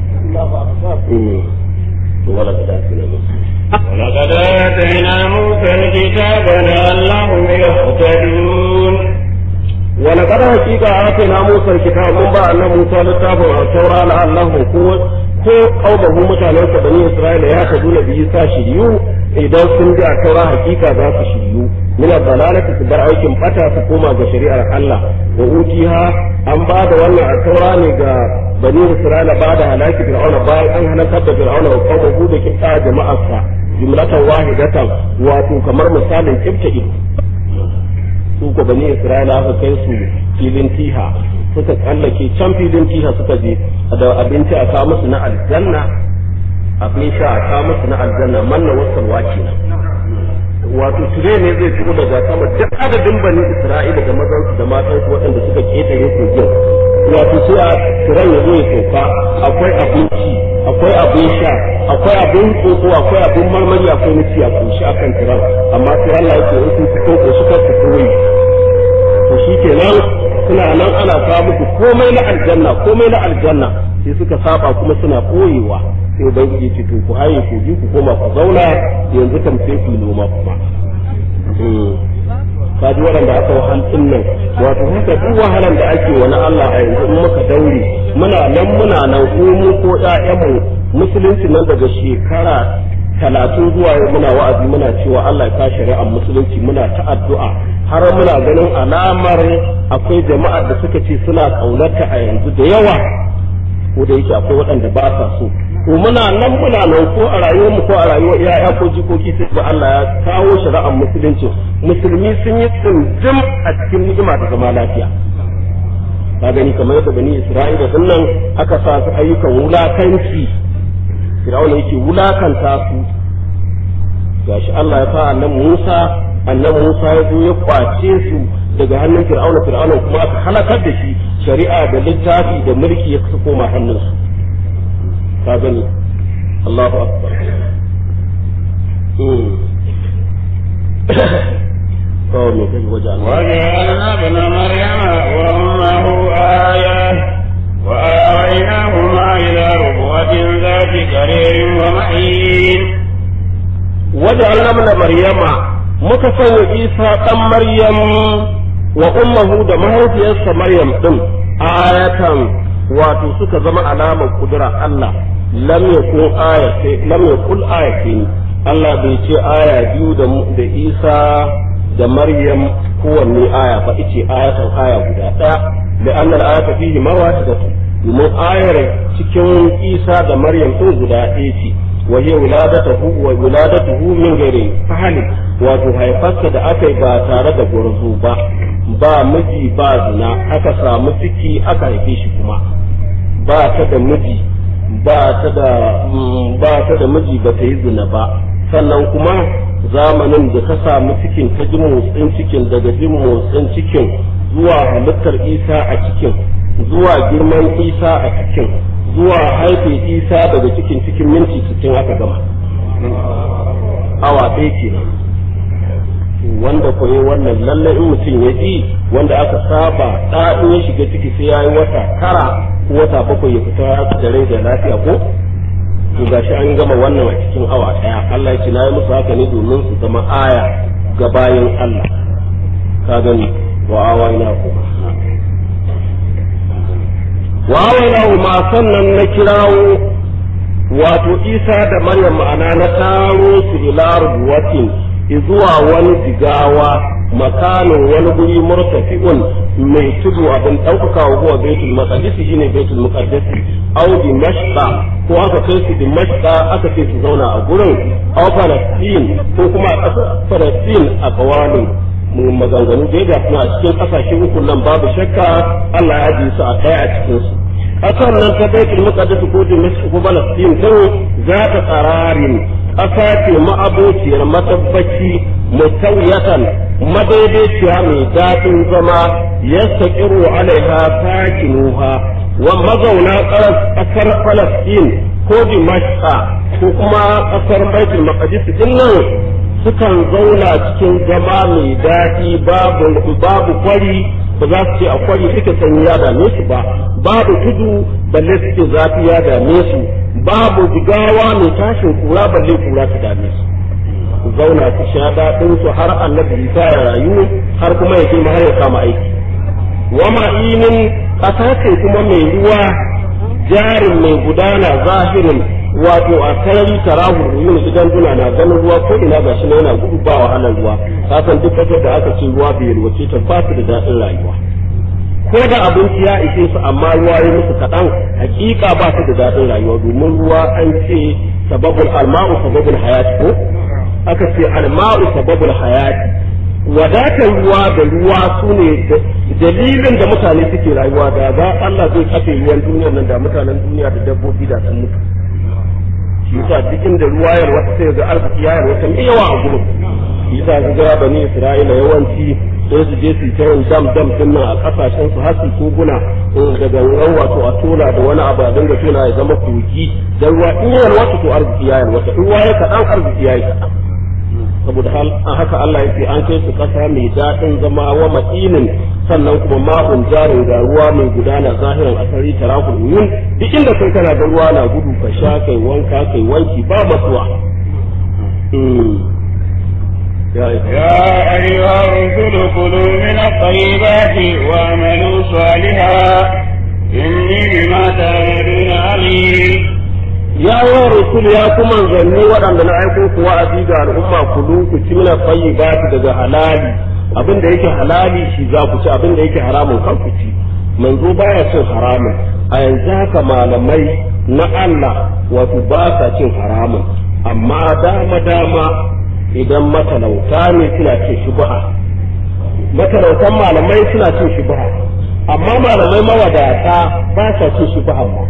to wala da dace ولقد آتينا موسى الكتاب لعلهم يهتدون ولقد حقيقة آتينا موسى الكتاب من بعد أن موسى لتابع التوراة لعلهم ko ko qaumahu mutanensa bani Isra'ila ya kadu da biyu sa shiryu idan sun ji a taura hakika za su shiryu min dalalati su bar aikin bata su koma ga shari'ar Allah wa utiha an ba da wannan a taura ne ga bani Isra'ila ba da halaki fir'auna bayan an halakar da fir'auna wa qaumahu da kitta jama'arsa jumlatan wahidatan wato kamar misalin kibta ido su ko bani Isra'ila aka kai su filin tiha suka tsallake can filin tiha suka je da abinci a kawo musu na aljanna abin sha a kawo musu na aljanna manna wasarwa kenan wato tire ne zai fito daga sama duk adadin bani Isra'ila da mazansu da matansu waɗanda suka ketare kogin wato sai a tiran ya zo ya sauka akwai abinci akwai abin sha akwai abin tsotso akwai abin marmari akwai nufi a kunshi akan tiran amma sai Allah yake in sun fito ko suka fito wai to shi kenan suna nan ana kawo musu komai na aljanna komai na aljanna sai suka saba kuma suna koyewa sai ubangiji ce to ku haye ku ji ku koma ku zauna yanzu kam sai ku noma kuma kaji waɗanda aka wahal din nan wato haka duk wahalan da ake wani Allah a yanzu in muka daure muna nan muna nan ko mu ko ƴaƴanmu musulunci nan daga shekara talatin zuwa yau muna wa'azi muna cewa Allah ya kashi shari'ar musulunci muna ta addu'a har muna ganin alamar akwai jama'ar da suka ce suna kaunarta a yanzu da yawa ko da yake akwai waɗanda ba sa so to muna nan muna nan ko a rayuwar mu ko a rayuwar yaya ko jikoki sai ga Allah ya kawo shari'ar musulunci musulmi sun yi tsinjim a cikin ni'ima da zama lafiya ka gani kamar yadda bani Isra'ila din nan aka sa su ayyukan wulakanci Fir'auna yake wulakanta su gashi Allah ya sa annan Musa annan Musa ya zo ya kwace su daga hannun Fir'auna Fir'auna kuma aka halakar da shi shari'a da littafi da mulki ya koma hannunsu ka gani Allahu akbar kawai mai kai waje وجعلنا ابن مريم وأمه آية وآويناهما إلى ربوة ذات قرير ومعين وجعلنا ابن مريم muka sanya isa ɗan maryam wa ummahu da mahaifiyarsa maryam ɗin ayatan wato suka zama alamar kudura Allah lam yakun ayati lam yakul ayatin Allah bai ce aya biyu da da Isa da Maryam kowanne aya ba ice ayatan aya guda ɗaya da annal ayata fihi mawahidatu domin ayar cikin Isa da Maryam ɗin guda ɗaya ce وهي ولادته وولادته من غير فهل wato haifarsa da aka yi ba tare da gurzu ba ba miji ba zina aka samu ciki aka haife shi kuma ba ta da miji ba ta da ba ta da miji ba ta yi zina ba sannan kuma zamanin da ka samu cikin ta ji motsin cikin daga jin motsin cikin zuwa halittar isa a cikin zuwa girman isa a cikin zuwa haife isa daga cikin cikin minti sittin aka gama awa ɗaya kenan wanda koyi wannan lallai in mutum ya ji wanda aka saba ɗa in ya shiga ciki sai ya yi wata tara ko wata bakwai ya fita da rai da lafiya ko to gashi an gama wannan a cikin awa ɗaya Allah ya ce na yi musu haka ne domin su zama aya ga bayan Allah ka gani wa awa ina kuma wawainahu ma sannan na kirawo wato isa da maryam ma'ana na taro su ila rubuwatin zuwa wani jigawa makanin wani guri murtafi'un mai tudu abin ɗaukaka wa huwa baitul maqdis shine baitul muqaddas aw dimashqa ko aka kai su dimashqa aka ce su zauna a gurin aw falastin ko kuma a ƙasar falastin a kawalin maganganu da ya suna a cikin kasashe uku nan babu shakka Allah ya ji su a kai a cikin su kasar nan ta baitul muqaddas ko dimashq ko falastin din za ta tsararin ƙasa ce ma'abociyar matabbaci mutawiyatan madaidaiciya mai daɗin zama yastaqiru alaiha sakinuha wa mazauna ƙasar Falastin ko Dimashqa ko kuma ƙasar Baitul Maqdis din nan sukan zauna cikin zama mai daɗi babu babu kwari ba za su ce a kwari suke sanyi ya dame su ba babu tudu balle suke zafi ya dame su babu jigawa mai tashin kura balle kura su dame su su zauna su sha daɗin su har annabi Isa ya rayu har kuma ya ma har ya kama aiki wa ma'inin ƙasa ce kuma mai ruwa jarin mai gudana zahirin wato a sarari tarahu yin idan duna na ganin ruwa ko ina gashi na yana gudu ba wahalar ruwa kasan duk kasar da aka ce ruwa bai yalwace ta ba su da daɗin rayuwa ko da abinci ya ishe su amma ruwa ya musu kaɗan hakika ba su da daɗin rayuwa domin ruwa an ce sababul alma'u sababul hayati ko aka ce alma'u sababul hayati wadatar ruwa da ruwa su ne dalilin da mutane suke rayuwa da ba Allah zai kafe ruwan duniyar nan da mutanen duniya da dabbobi da sun mutu shi yasa duk inda ruwa ya wata sai ga arziki ya wata mai yawa a gurin shi yasa ga ga bani Isra'ila yawanci sai su je su ta yin dam dam din nan a kasashen su har su koguna daga ruwan wato a tola da wani abu a dinga tona ya zama kogi dan ruwa in ya wata to arziki ya wata in ruwa ya kaɗan arziki ya yi kaɗan saboda haka Allah ya ce an kai su ƙasa mai daɗin zama wa matsinin sannan kuma ma'un jarin ga ruwa mai gudana zahiran asari tarakul yun duk inda kai kana da ruwa na gudu ka sha kai wanka kai wanki ba masuwa يا أيها الرسل كلوا من الطيبات واعملوا صالحا إني بما تعملون عليم ya wa rasul ya kuma zanni waɗanda na aiko ku wa'azi ga al'umma ku ku ci mina tayyibati daga halali abin da yake halali shi za ku ci abin da yake haramun kan ku ci manzo baya cin haramun a yanzu haka malamai na Allah wato ba sa cin haramun amma dama dama idan matalauta ne suna cin shubha matalautan malamai suna cin shubha amma malamai mawadata ba sa cin shubha ma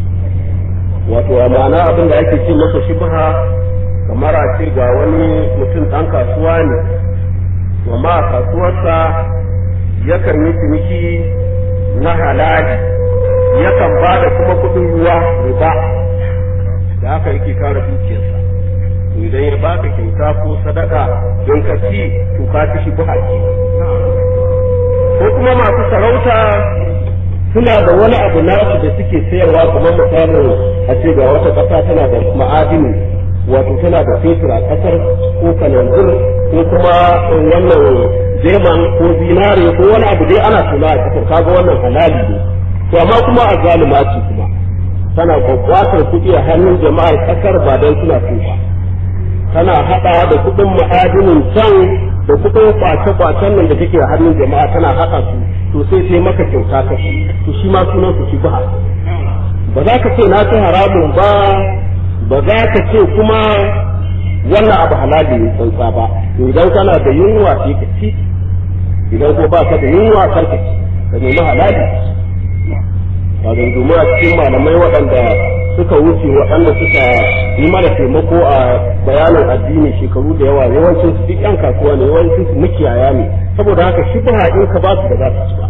wato a ma'ana abin da ake cin masa shubha kamar a ce ga wani mutum ɗan kasuwa ne amma a kasuwarsa yakan yi ciniki na halali yakan ba da kuma kuɗin ruwa riba da haka yake kare dukiyarsa idan ya baka kyauta ko sadaka don ka ci to ka ci shubha ke ko kuma masu sarauta suna da wani abu nasu da suke sayarwa kamar misalin a ce ga wata ƙasa tana da ma'adini wato tana da fetur a ƙasar ko kananzir ko kuma wannan zeman ko zinare ko wani abu dai ana tuna a ƙasar kaga wannan halali ne to amma kuma a zalima ce kuma tana kwakwatar kuɗi a hannun jama'ar ƙasar ba don suna so ba tana haɗa da kuɗin ma'adinin can da kuɗin kwace-kwacen nan da take a hannun jama'a tana haɗa su to sai sai maka kyauta ka to shi ma sunan su shi ba ba za ka ce na ci haramun ba ba za ka ce kuma wannan abu halali ne tsantsa ba to idan kana da yunwa sai ka ci idan ko ba ka da yunwa kar ka ci ka nemi halali ba ga domin a cikin malamai waɗanda suka wuce waɗanda suka yi mana taimako a bayanin addini shekaru da yawa yawancin su duk yan kasuwa ne yawancin su mukiyaya ne saboda haka shi ba in ka ba su da za su ci ba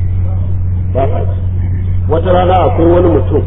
ba sa ci wata rana akwai wani mutum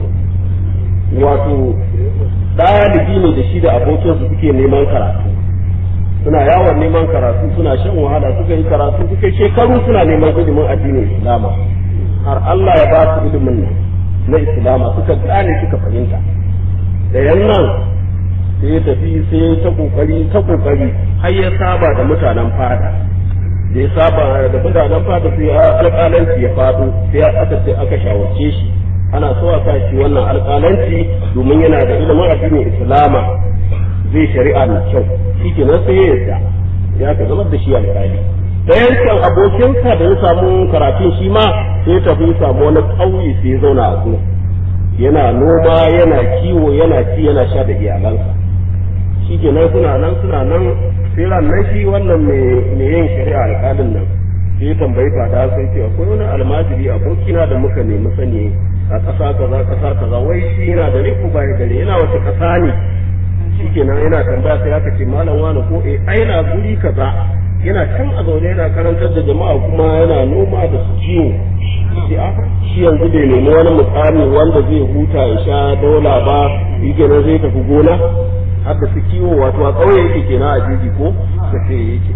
wato ɗalibi ne da shi da abokinsu suke neman karatu suna yawon neman karatu suna shan wahala suka yi karatu suka shekaru suna neman ilimin addinin islama har Allah ya ba su ilimin nan na islama suka gane suka fahimta da yannan sai ya tafi sai ya ta kokari ta kokari har ya saba da mutanen fada da ya saba da mutanen fada sai alƙalanci ya faɗo sai aka sai aka shawarce shi ana so a sa shi wannan alƙalanci domin yana da ilimin addinin islama zai shari'a mai kyau shi kenan sai ya yarda ya ka zama da shi alƙali ɗayan can abokinsa da ya samu karatun shi ma sai ya tafi ya samu wani ƙauye sai ya zauna a gurin yana noma yana kiwo yana ci yana sha da iyalansa shi kenan suna nan suna nan sai nan shi wannan mai yin shari'a alƙalin nan sai ya tambayi fada sai ce akwai wani almajiri abokina da muka nemi sani a ƙasa kaza ƙasa kaza wai shi yana da riku bai gare yana wata ƙasa ne shikenan yana tambaya sai aka ce malam wani ko eh ai na guri kaza yana can a zaune yana karantar da jama'a kuma yana noma da su kiwo sai a shi yanzu bai nemi wani mukami wanda zai huta ya sha dola ba shi kenan zai tafi gona har da su kiwo wato a ƙauye yake kenan a jiji ko ka ce yake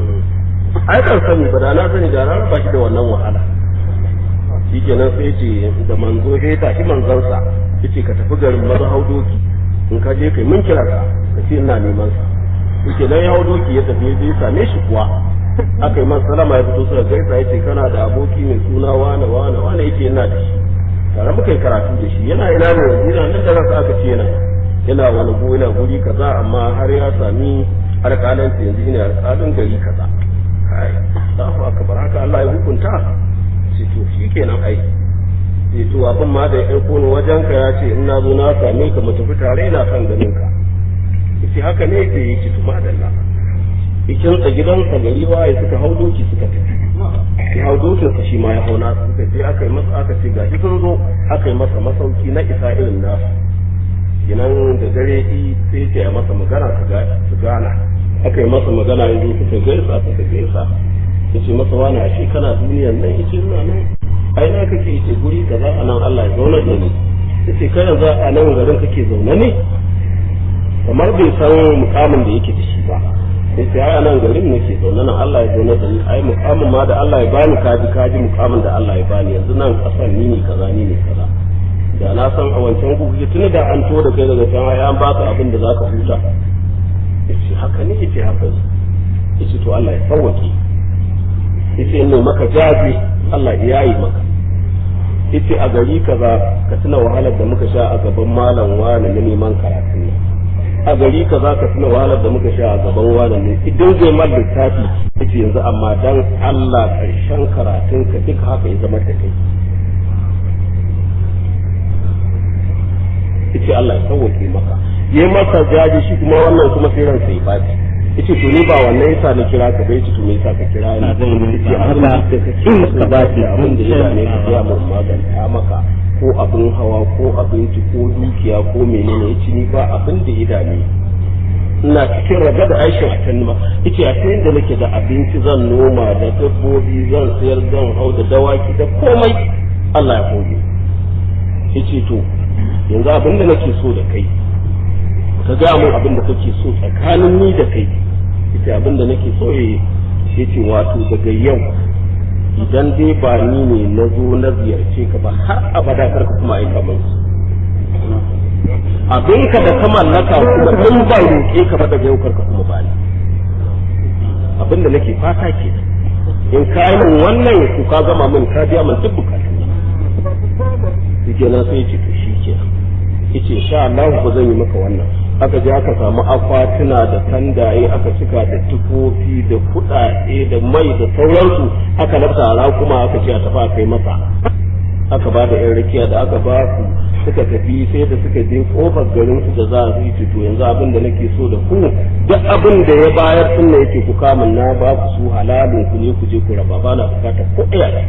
ai ban sani ba da na sani da na raba shi da wannan wahala shi kenan sai ce da manzo sai tashi manzansa yace ka tafi garin maza hau doki in ka je kai mun kira ka ka ce ina neman sa yake nan ya hau doki ya tafi ya same shi kuwa aka yi masa salama ya fito suka gaisa yace kana da aboki mai suna wane wane wane yake yana da shi tare muka yi karatu da shi yana ina ne yana nan da ransa aka ce yana yana wani go yana guri kaza amma har ya sami alƙalanci yanzu ina alƙalin gari kaza kai Allahu akbar haka Allah ya hukunta shi to shikenan ai sai to abin ma da ya aiko ni wajen ka ya ce in na zo na same ka mu tafi tare ina son ganin ka yace haka ne yake yake to madalla ikin sa gidansa gari waye suka hau doki suka tafi ya hau dokin sa shi ma ya hau nasu suka je aka yi masa aka ce gashi kun zo aka yi masa masauki na isa irin nasu kinan da dare yi sai ya masa magana su gana aka yi masa magana ya zo suka gaisa suka gaisa ya ce masa wani ashe kana duniyan nan yace ina nan ai na kake yace guri kaza a nan Allah ya zauna da ni yace kai yanzu a nan garin kake zaune ne kamar bai san mukamin da yake da shi ba yace ai a nan garin nake zaune nan Allah ya zauna da ni ai mukamin ma da Allah ya bani kaji kaji mukamin da Allah ya bani yanzu nan kasan ni ne kaza ni ne kaza da na san a wancan kuke tuni da an to da kai daga can ai an baka abin da zaka huta yace haka ne yace haka yace to Allah ya sauwake yace in maka jaji Allah ya yi maka yace a gari kaza ka tuna wahalar da muka sha a gaban malam wani na neman karatun nan a gari kaza ka tuna wahalar da muka sha a gaban wani ne idan zai mal littafi yace yanzu amma dan Allah karshen karatun ka duka haka ya zama da kai yace Allah ya sauke maka yayi masa jaji shi kuma wannan kuma sai ransa ya baci yace to ni ba wannan yasa na kira ka bai to me yasa ka kira ni yace Allah da ka kin ka ba shi abin da ya ne ka ya mun maganta maka ko abin hawa ko abinci ko dukiya ko menene yace ni ba abin da ya dame ina cikin raga da aishin a can ma yace a sai da nake da abinci zan noma da dabbobi zan sayar zan hau da dawaki da komai Allah ya koge yace to yanzu abin da nake so da kai ka ga mun abin da kake so tsakanin ni da kai ita abin da nake so ya ce wato daga yau idan dai ba ni ne na zo na ziyarce ka ba har abada karka kuma aika min abin ka da ka mallaka kuma in ba roƙe ka ba daga yau karka kuma ba ni abin da nake fata ke in ka yi min wannan ku ka gama min ka biya min duk bukatun shi na sai ce to shi kenan yace insha Allah ba zan yi maka wannan aka je aka samu akwatuna da tandaye aka cika da tufofi da kuɗaɗe da mai da sauransu aka lafta kuma aka ce a tafi a kai masa aka ba da yan rakiya da aka ba su suka tafi sai da suka je kofar garin su da za su yi to yanzu abin da nake so da ku duk abin da ya bayar din ne yake ku kama na ba ku su halalin ku ne ku je ku raba ba na bukatar ko ɗaya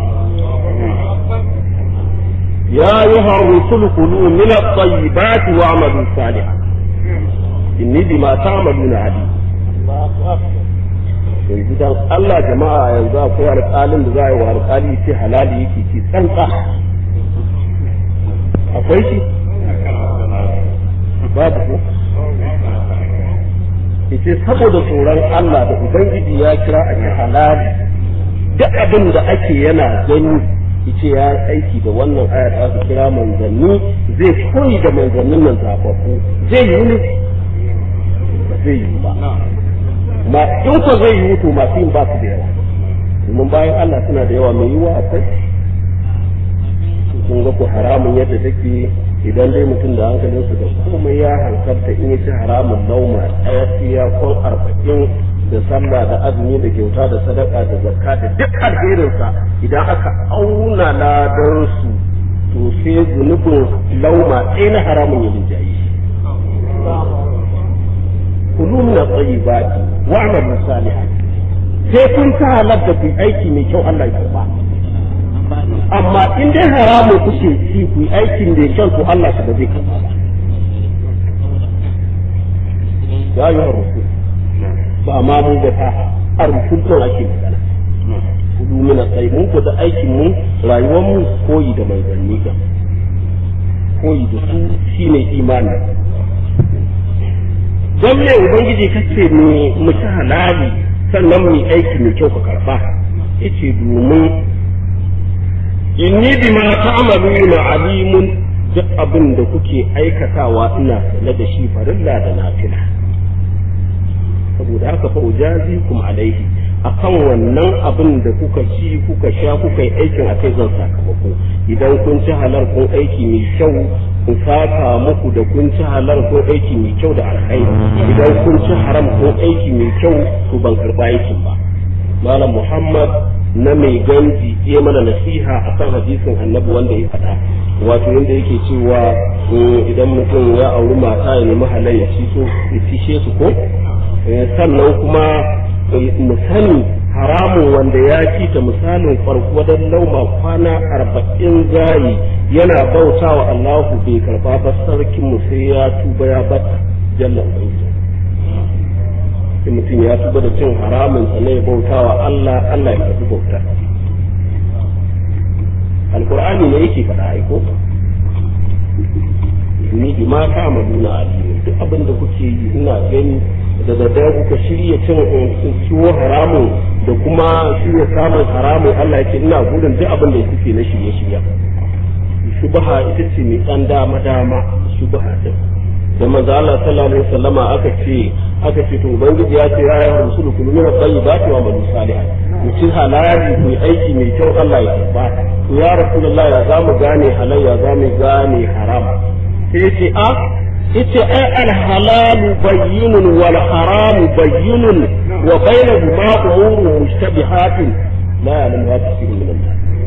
يا أيها الرسل كلوا من الطيبات واعملوا صالحا إني بما تعملون عليم yanzu dan Allah jama'a yanzu akwai alƙalin da za a yi wa alƙali ce halali yake ci tsantsa akwai shi babu ko yace saboda tsoron Allah da ubangiji ya kira a ce halali duk abin da ake yana gani yace ya aiki da wannan aya da aka kira manzanni zai koyi da manzannin nan zafafu zai yi ne ba zai yi ba ma in ko zai yi to masu yin ba su da yawa domin bayan Allah suna da yawa mai yiwa akwai kun ga ku haramun yadda take idan dai mutum da hankalinsa da komai ya hankalta in ya ci haramun lauma ɗaya siya kon arba'in da sallah da azumi da kyauta da sadaka da zakka da duk alherinsa idan aka auna ladan su to sai zunubin lauma ɗaya na haramun ya rinjaye shi kulu min at-tayyibati wa'malu salihan sai kun ta halatta ku aiki mai kyau Allah ya ba amma in dai haramun kuke ci ku aikin da kyau to Allah shi ba zai karba ba ya yi rusul ba ma mu da ta a rufin ake magana kudu mina tsaye mun ku da aikin mu rayuwar mu koyi da manzanni ga koyi da su shine imani don me ubangiji kace ne mu ci halali sannan mu yi aiki mai kyau ka karba yace domin inni bima ta'maluna alimun duk abin da kuke aikatawa ina sane da shi farilla da nafila saboda haka fa ujazikum alaihi akan wannan abin da kuka ci kuka sha kuka yi aikin akai zan sakamako idan kun ci halar kun aiki mai kyau in saka muku da kun ci halar kun aiki mai kyau da alkhairi idan kun ci haram kun aiki mai kyau to ban karba aikin ba malam muhammad na mai ganji ya mana nasiha akan hadisin annabi wanda ya faɗa wato yadda yake cewa idan mutum ya auri mata ya nemi halal ya ci so ya cishe su ko sannan kuma mu sani haramun wanda ya ci ta misalin farko dan lauma kwana arba'in zai yana bauta wa Allahu bai karba ba sarkin mu sai ya tuba ya bata jalla ubangiji sai mutum ya tuba da cin haramun sa ne bauta wa Allah Allah ya karbi bauta alqur'ani ne yake faɗa aiko ni bi ma ta maduna alimu duk abin da kuke yi ina gani da daddare kuka shirya cin ciwo haramun da kuma shirya samun haramun Allah ya ce ina gudun duk abin da kuke na shirye shirya shubha ita ce mai dan dama dama shubha din da manzo Allah sallallahu alaihi wasallama aka ce aka ce to ubangiji ya ce ya yi rusulu kullu min tayyibati wa amalu salihan ku ci halali ku yi aiki mai kyau Allah ya karba to ya rasulullahi ya zamu gane halal ya zamu gane haram sai ce a yace ai alhalalu bayyinun wal haramu bayyinun wa bainahuma umurun mushtabihatun la ya'lamuha kathirun min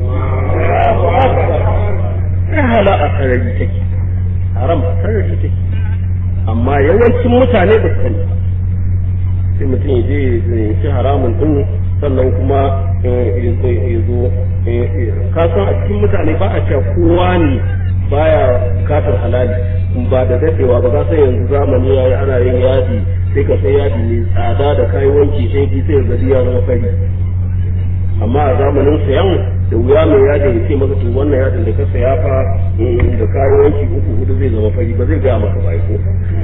an-nas ai hala a sarari take haram a sarari take amma yawancin mutane ba su sani sai mutum ya je ya ci haramun din sannan kuma ya zo ka san a cikin mutane ba a cewa kowa ne baya bukatar halali ba da dadewa ba ka san yanzu zamani yayi ana yin yadi sai ka sai yadi ne tsada da kai wanki sai ki sai ga ya zama fari amma a zamanin sayan da wuya mai yadin ya ce maka to wannan yadin da ka saya fa da kai wanki uku hudu zai zama fari ba zai ga maka bai ko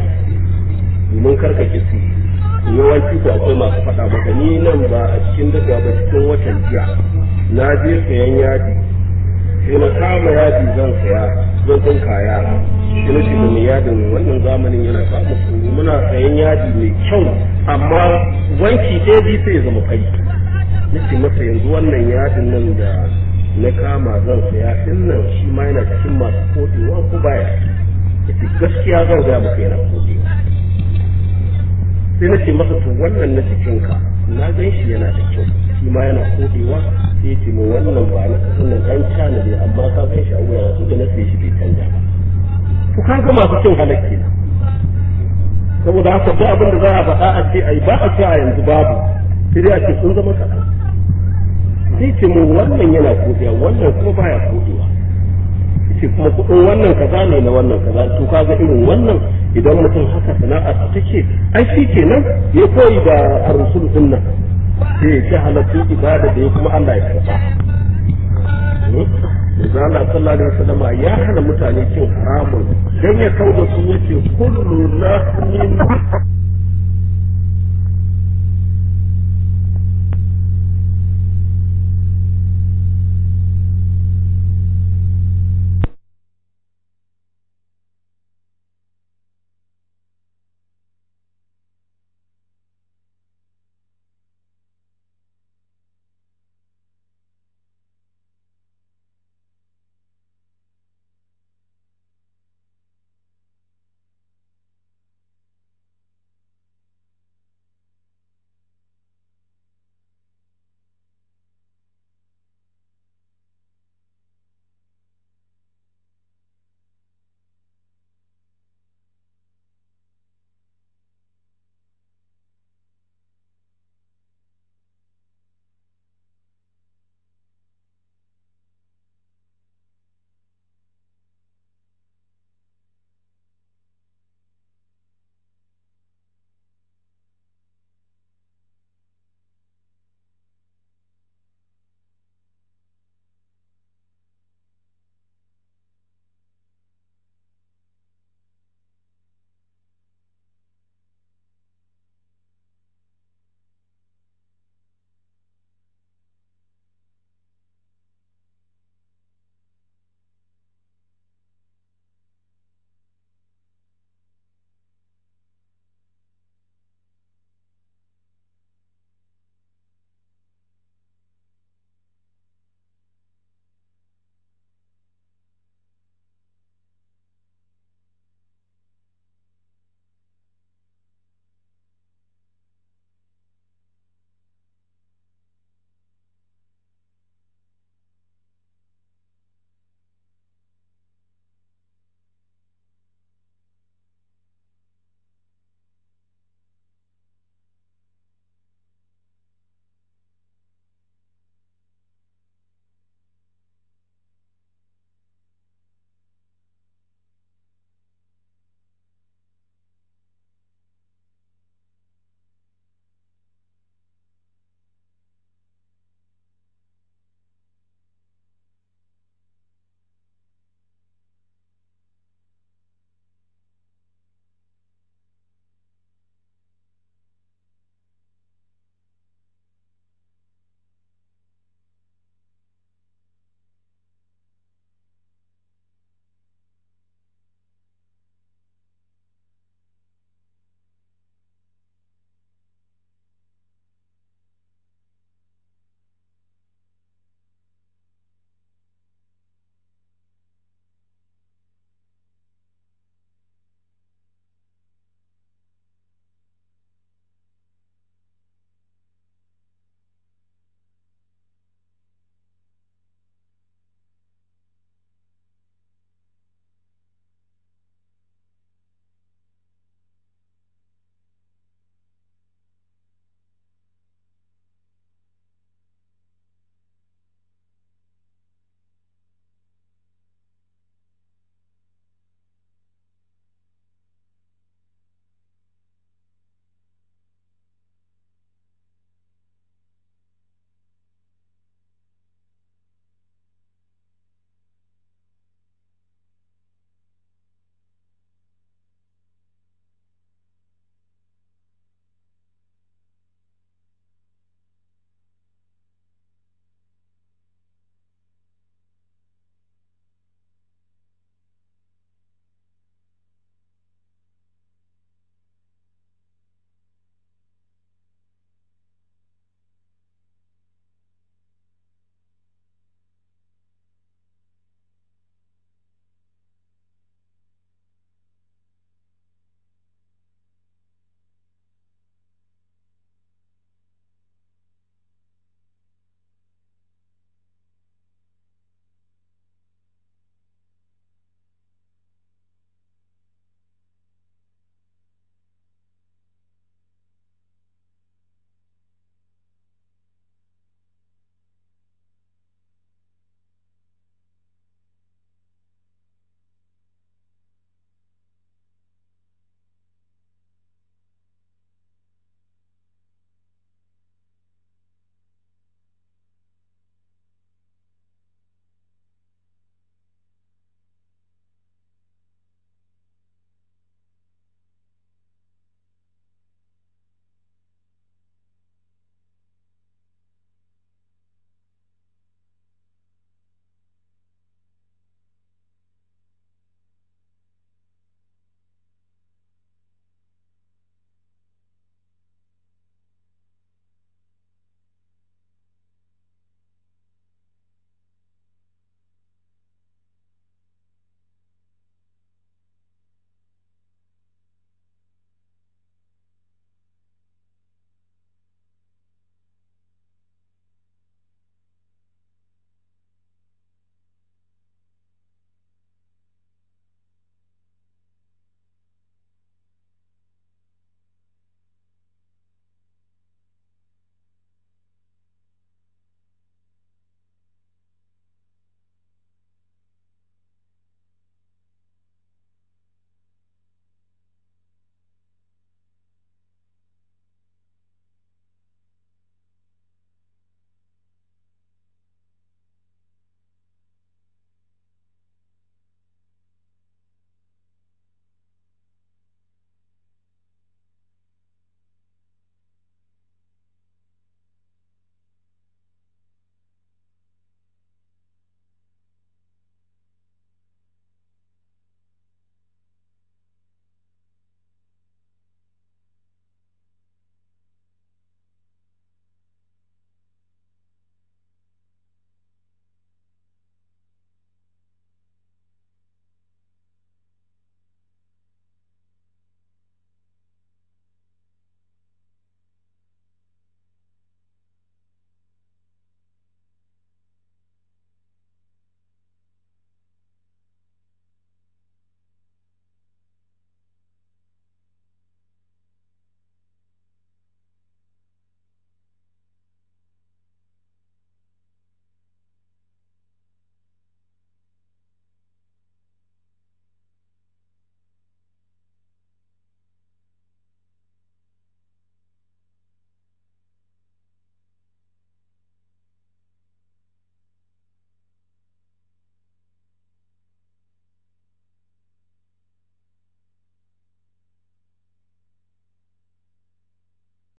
domin karka kisi yawanci ko akwai masu faɗa maka ni nan ba a cikin daga ba cikin watan jiya na je sayan yadi sai na kama yadi zan saya zan kun kaya sai na ce mai yadin wannan zamanin yana samu tsoro muna sayan yadi mai kyau amma wanki ɗaya biyu sai ya zama fari na ce masa yanzu wannan yadin nan da na kama zan saya din nan shi ma yana cikin masu kodewa ko baya yace gaskiya zan ga maka yana kodewa sai na ce masa to wannan na cikinka na gan shi yana da kyau shi ma yana kodewa sai ya ce mu wannan ba na wannan dan cana ne amma ka gan shi a wuya su da na sai shi bai canja ba to ka ga masu cin halakki na saboda haka duk abin da za a faɗa a ce ai ba a ce a yanzu babu sai dai a ce sun zama kaɗan sai ce mu wannan yana kodewa wannan kuma baya kodewa ce kuma kuɗin wannan kaza ne na wannan kaza to kaga irin wannan idan mutum haka sana'a ta take ai shi kenan ya koyi da ar-rusul din nan sai ya ci halatu ibada da ya kuma Allah ya karba Manzo Allah sallallahu alaihi wasallam ya hana mutane cin haramun dan ya kauda su yace kullu lahmin